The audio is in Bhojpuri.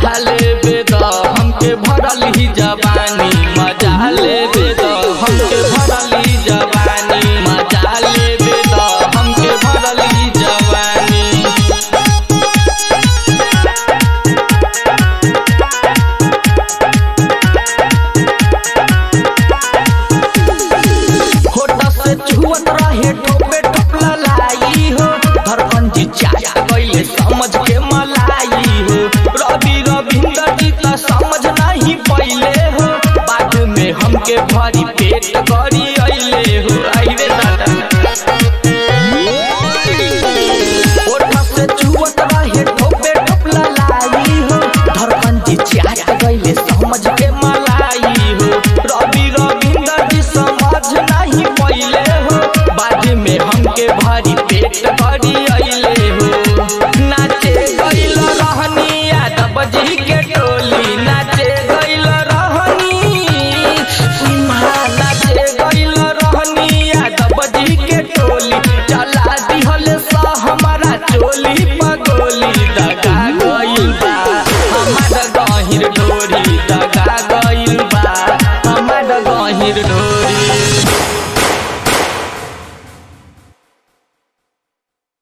मजा लेबे द हमके भरल ही जवानी मजा लेबे द हमके भरल ही जवानी मजा लेबे द हमके भरल ही जवानी होटा से छुअत रहे ठोपे ठोप ललाई हो धड़कन जी चाचा गईले समझ के मलाई हो रवि रविंदर जी त समझ नहीं पहिले हो बाद में हमके भरी पेट करी अइले हो आइरे दादा होटा से छुअत रहे ठोपे ठोप ललाई हो धड़कन जी चाचा गईले समझ के मलाई हो रवि रविंदर जी समझ नहीं पहिले हो बाद में हमके भारी पेट भरी